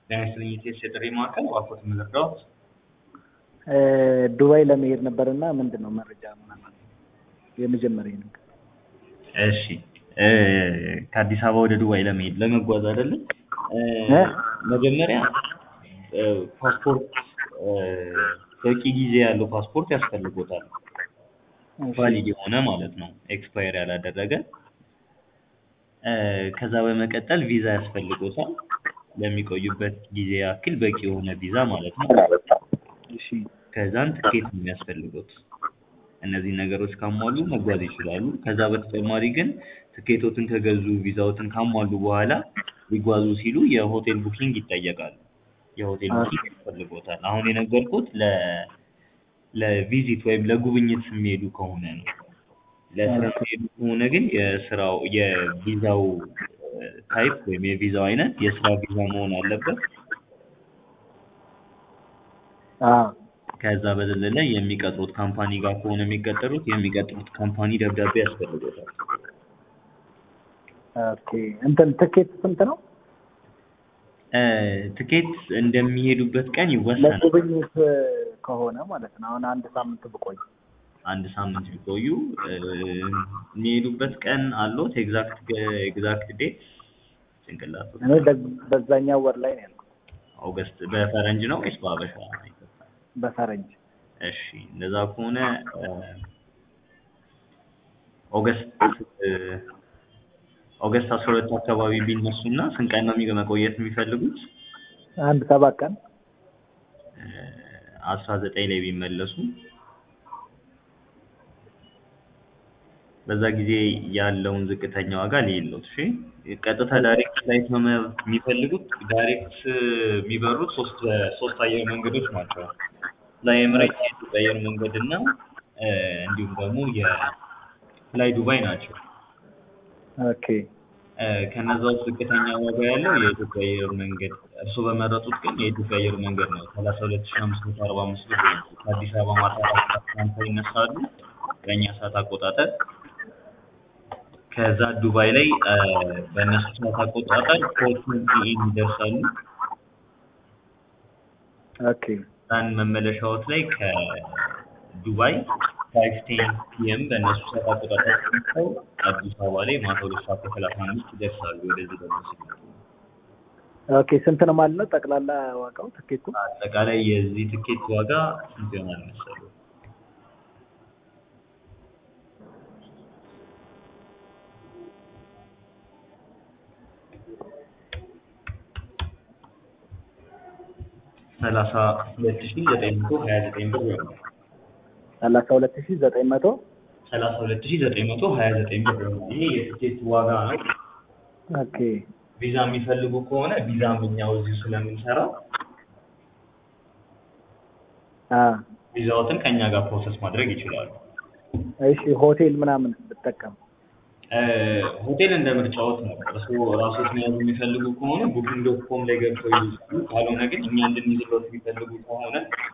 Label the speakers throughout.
Speaker 1: ጤና ይስጥልኝ የኢቲኤስ የጥሪ ማዕከል እባክዎት የምረዳዎት?
Speaker 2: ዱባይ ለመሄድ ነበር እና ምንድን ነው መረጃ ምናምን የመጀመሪያ ነው።
Speaker 1: እሺ ከአዲስ አበባ ወደ ዱባይ ለመሄድ ለመጓዝ አይደለም? መጀመሪያ ፓስፖርት በቂ ጊዜ ያለው ፓስፖርት ያስፈልጎታል። ቫሊድ የሆነ ማለት ነው ኤክስፓየር ያላደረገ። ከዛ በመቀጠል ቪዛ ያስፈልጎታል ለሚቆዩበት ጊዜ ያክል በቂ የሆነ ቪዛ ማለት ነው።
Speaker 2: እሺ
Speaker 1: ከዛን ትኬት ነው የሚያስፈልጉት። እነዚህ ነገሮች ካሟሉ መጓዝ ይችላሉ። ከዛ በተጨማሪ ግን ትኬቶትን ከገዙ ቪዛዎትን ካሟሉ በኋላ ሊጓዙ ሲሉ የሆቴል ቡኪንግ ይጠየቃሉ። የሆቴል ቡኪንግ ያስፈልጎታል። አሁን የነገርኩት ለ ለቪዚት ወይም ለጉብኝት የሚሄዱ ከሆነ ነው። ለስራ የሚሄዱ ከሆነ ግን የስራው የቪዛው ታይፕ ወይም የቪዛው አይነት የስራ ቪዛ መሆን አለበት።
Speaker 2: አዎ
Speaker 1: ከዛ በዘለለ የሚቀጥሩት ካምፓኒ ጋር ከሆነ የሚቀጠሩት የሚቀጥሩት ካምፓኒ ደብዳቤ ያስፈልጎታል።
Speaker 2: ኦኬ እንትን ትኬት ስንት ነው?
Speaker 1: ትኬት እንደሚሄዱበት ቀን ይወሰናል።
Speaker 2: ለጉብኝት ከሆነ ማለት ነው። አሁን አንድ ሳምንት ብቆይ
Speaker 1: አንድ ሳምንት ቢቆዩ የሚሄዱበት ቀን አሎት? ኤግዛክት ኤግዛክት ዴት ጭንቅላት
Speaker 2: እኔ በ- በዛኛው ወር ላይ ነው ያልኩት፣
Speaker 1: ኦገስት በፈረንጅ ነው ወይስ በአበሻ?
Speaker 2: በፈረንጅ
Speaker 1: እሺ እንደዛ ከሆነ ኦገስት ኦገስት አስራ ሁለት አካባቢ ቢነሱና ስንት ቀን ነው የሚ- መቆየት የሚፈልጉት?
Speaker 2: አንድ ሰባት ቀን
Speaker 1: አስራ ዘጠኝ ላይ ቢመለሱ በዛ ጊዜ ያለውን ዝቅተኛ ዋጋ ሊየሉት። እሺ ቀጥታ ዳይሬክት ፍላይት ነው መ- የሚፈልጉት? ዳይሬክት የሚበሩት ሶስት ሶስት አየር መንገዶች ናቸው። ፍላይ ኤምሬትስ የኢትዮጵያ አየር መንገድ እና እንዲሁም ደግሞ የፍላይ ዱባይ ናቸው።
Speaker 2: ኦኬ
Speaker 1: ከነዛ ውስጥ ዝቅተኛ ዋጋ ያለው የኢትዮጵያ አየር መንገድ እርስዎ በመረጡት ግን የኢትዮጵያ አየር መንገድ ነው። ሰላሳ ሁለት ሺህ አምስት መቶ አርባ አምስት ብር ነው። ከአዲስ አበባ ማታ አራት ሰዓት ከሃምሳ ይነሳሉ በእኛ ሰዓት አቆጣጠር። ከዛ ዱባይ ላይ በእነሱ ሰዓት አቆጣጠር ፎር ትዌንቲ ኤም ይደርሳሉ።
Speaker 2: ኦኬ
Speaker 1: ዛን መመለሻዎት ላይ ከዱባይ ፋይቭ ቴን ፒኤም በእነሱ ሰዓት አቆጣጠር ተነስተው አዲስ አበባ ላይ ማታ ሁለት ሰዓት ከሰላሳ አምስት ይደርሳሉ። ወደዚህ ደግሞ ሲመጡ
Speaker 2: ኦኬ ስንት ነው ማለት ነው ጠቅላላ ዋጋው ትኬቱ?
Speaker 1: አጠቃላይ የዚህ ትኬት ዋጋ ስንት ይሆናል መሰሉ? ሰላሳ ሁለት ሺህ ዘጠኝ መቶ ሀያ ዘጠኝ ብር ይሆናል።
Speaker 2: ሰላሳ ሁለት ሺህ ዘጠኝ መቶ
Speaker 1: ሰላሳ ሁለት ሺህ ዘጠኝ መቶ ሀያ ዘጠኝ ብር ይሆናል። ይሄ የትኬት ዋጋ ነው።
Speaker 2: ኦኬ
Speaker 1: ቪዛ የሚፈልጉ ከሆነ ቪዛም እኛው እዚሁ ስለምንሰራ
Speaker 2: አ
Speaker 1: ቪዛዎትን ከእኛ ጋር ፕሮሰስ ማድረግ ይችላሉ።
Speaker 2: እሺ ሆቴል ምናምን ብጠቀም
Speaker 1: ሆቴል እንደ ምርጫዎት ነው። እርስዎ ራስዎት መያዝ የሚፈልጉ ከሆነ ቡኪንግ ዶት ኮም ላይ ገብተው ይይዛሉ። ካልሆነ ግን እኛ እንድንይዝሎት የሚፈልጉ ከሆነ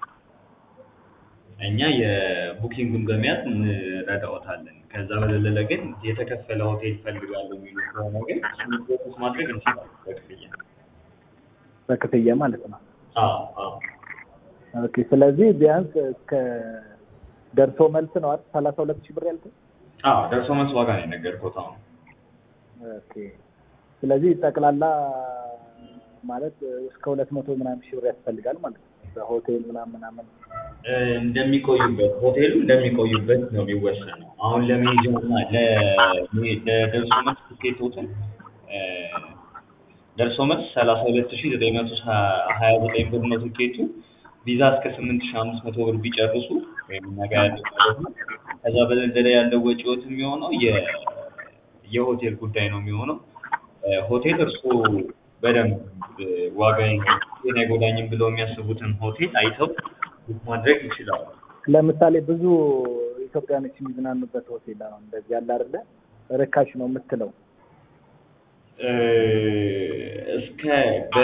Speaker 1: እኛ የቡኪንጉን በመያዝ እንረዳዎታለን። ከዛ በዘለለ ግን የተከፈለ ሆቴል እፈልጋለሁ የሚሉ ከሆነ ግን እሱን ፕሮሰስ ማድረግ እንችላለን በክፍያ።
Speaker 2: በክፍያ ማለት ነው።
Speaker 1: አዎ አዎ
Speaker 2: ኦኬ ስለዚህ ቢያንስ እስከ ደርሶ መልስ ነው አይደል? ሰላሳ ሁለት ሺህ ብር ያልኩት።
Speaker 1: አዎ ደርሶ መልስ ዋጋ ነው የነገርኩት አሁን።
Speaker 2: ኦኬ ስለዚህ ጠቅላላ ማለት እስከ ሁለት መቶ ምናምን ሺህ ብር ያስፈልጋል ማለት ነው። በሆቴል ምናምን ምናምን
Speaker 1: እንደሚቆዩበት ሆቴሉ እንደሚቆዩበት ነው የሚወሰነው። አሁን ለመሄጃና ለ- ለደርሶ መልስ ትኬቶትን ደርሶ መልስ ሰላሳ ሁለት ሺህ ዘጠኝ መቶ ሀያ ዘጠኝ ብር ነው ትኬቱ። ቪዛ እስከ ስምንት ሺህ አምስት መቶ ብር ቢጨርሱ ወይም እኛ ጋር ያለው ማለት ነው። ከዛ በዘለለ ያለው ወጪዎት የሚሆነው የ- የሆቴል ጉዳይ ነው የሚሆነው። ሆቴል እርስዎ በደንብ ዋጋዬን ጤና አይጎዳኝም ብለው የሚያስቡትን ሆቴል አይተው ቡክ ማድረግ ይችላሉ።
Speaker 2: ለምሳሌ ብዙ ኢትዮጵያኖች የሚዝናኑበት ሆቴል አሁን እንደዚህ ያለ አይደለ ርካሽ ነው የምትለው
Speaker 1: እስከ በ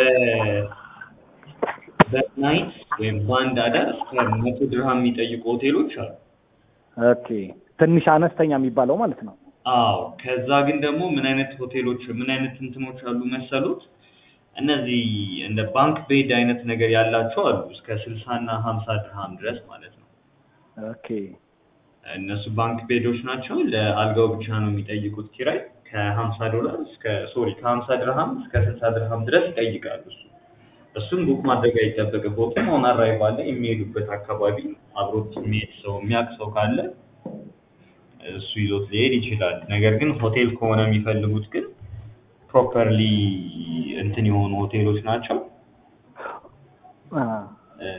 Speaker 1: በናይት ወይም በአንድ አዳር እስከ መቶ ድርሃም የሚጠይቁ ሆቴሎች አሉ።
Speaker 2: ኦኬ ትንሽ አነስተኛ የሚባለው ማለት ነው።
Speaker 1: አዎ ከዛ ግን ደግሞ ምን አይነት ሆቴሎች ምን አይነት እንትኖች አሉ መሰሉት እነዚህ እንደ ባንክ ቤድ አይነት ነገር ያላቸው አሉ እስከ ስልሳ እና ሀምሳ ድርሃም ድረስ ማለት ነው።
Speaker 2: ኦኬ
Speaker 1: እነሱ ባንክ ቤዶች ናቸው። ለአልጋው ብቻ ነው የሚጠይቁት ኪራይ ከሀምሳ ዶላር እስከ ሶሪ ከሀምሳ ድርሃም እስከ ስልሳ ድርሃም ድረስ ይጠይቃሉ። እሱ እሱም ቡክ ማድረግ አይጠበቅበትም። አሁን አራይቭ አለ የሚሄዱበት አካባቢ አብሮት የሚሄድ ሰው የሚያውቅ ሰው ካለ እሱ ይዞት ሊሄድ ይችላል። ነገር ግን ሆቴል ከሆነ የሚፈልጉት ግን ፕሮፐርሊ እንትን የሆኑ ሆቴሎች ናቸው።
Speaker 2: አ፣
Speaker 1: እ፣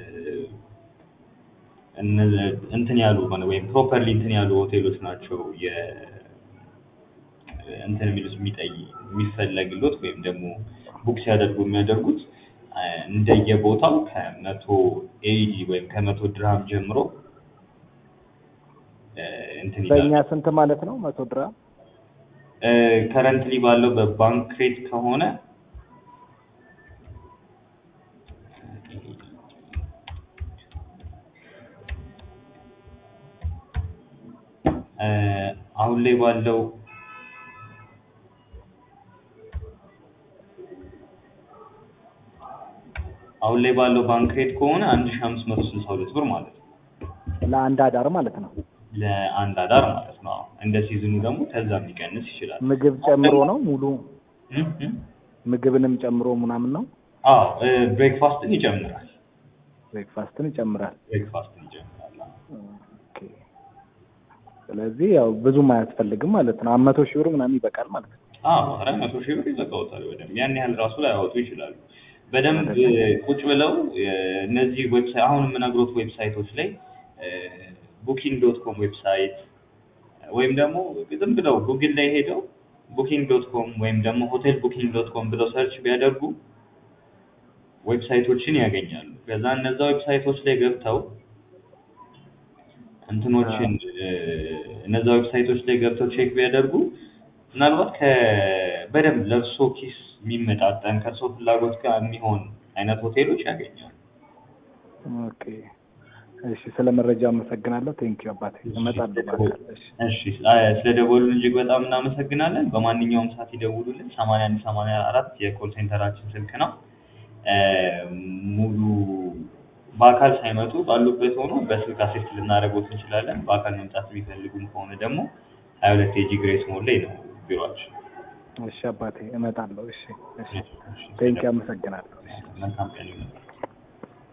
Speaker 1: እነ- እንትን ያሉ ሆነ ወይም ፕሮፐርሊ እንትን ያሉ ሆቴሎች ናቸው የ እንትን የሚሉት የሚጠይ የሚፈለግሎት ወይም ደግሞ ቡክ ሲያደርጉ የሚያደርጉት እ፣ እንደየቦታው ከመቶ ኤዲ ወይም ከመቶ ድርሃም ጀምሮ እ፣ እንትን ይላሉ።
Speaker 2: በእኛ ስንት ማለት ነው? መቶ ድርሃም
Speaker 1: ከረንትሊ ባለው በባንክ ሬት ከሆነ እ፣ አሁን ላይ ባለው አሁን ላይ ባለው ባንክ ሬት ከሆነ አንድ ሺህ አምስት መቶ ስልሳ ሁለት ብር ማለት ነው
Speaker 2: ለአንድ አዳር ማለት ነው።
Speaker 1: ለአንድ አዳር ማለት ነው። አዎ። እንደ ሲዝኑ ደግሞ ከዛም ሊቀንስ ይችላል።
Speaker 2: ምግብ ጨምሮ ነው ሙሉ
Speaker 1: እም፣ እም።
Speaker 2: ምግብንም ጨምሮ ምናምን ነው።
Speaker 1: አዎ ብሬክፋስትን ይጨምራል።
Speaker 2: ብሬክፋስትን ይጨምራል።
Speaker 1: ብሬክፋስትን ይጨምራል። አዎ።
Speaker 2: ኦኬ። ስለዚህ ያው ብዙም አያስፈልግም ማለት ነው። መቶ ሺህ ብር ምናምን ይበቃል ማለት ነው።
Speaker 1: አዎ አራት መቶ ሺህ ብር ይዘጋውታል። በደንብ ያን ያህል ራሱ ላይ ያወጡ ይችላሉ። በደንብ እ፣ ቁጭ ብለው እ፣ እነዚህ ዌብሳይት አሁን የምነግሮት ዌብሳይቶች ላይ ቡኪንግ ዶት ኮም ዌብሳይት ወይም ደግሞ ዝም ብለው ጉግል ላይ ሄደው ቡኪንግ ዶት ኮም ወይም ደግሞ ሆቴል ቡኪንግ ዶት ኮም ብለው ሰርች ቢያደርጉ ዌብሳይቶችን ያገኛሉ። ከዛ እነዛ ዌብሳይቶች ላይ ገብተው እንትኖችን እ፣ እነዛ ዌብሳይቶች ላይ ገብተው ቼክ ቢያደርጉ ምናልባት ከ በደንብ ለእርሶ ኪስ የሚመጣጠን ከእርሶ ፍላጎት ጋር የሚሆን አይነት ሆቴሎች ያገኛሉ።
Speaker 2: ኦኬ። እሺ፣ ስለ መረጃ አመሰግናለሁ። ቴንኪው አባቴ። እመጣለሁ በአካል። እሺ፣
Speaker 1: እሺ አ- ስለደወሉልን እጅግ በጣም እናመሰግናለን። በማንኛውም ሰዓት ይደውሉልን። ሰማንያ አንድ ሰማንያ አራት የኮል ሴንተራችን ስልክ ነው። እ፣ ሙሉ በአካል ሳይመጡ ባሉበት ሆኖ በስልክ አሲስት ልናደርጎት እንችላለን። በአካል መምጣት የሚፈልጉም ከሆነ ደግሞ ሀያ ሁለት የጂ ግሬስ ሞል ላይ ነው ቢሮአችን።
Speaker 2: እሺ አባቴ፣ እመጣለሁ። እሺ፣ እሺ። ቴንኪው አመሰግናለሁ።
Speaker 1: መልካም ቀን ይሁን።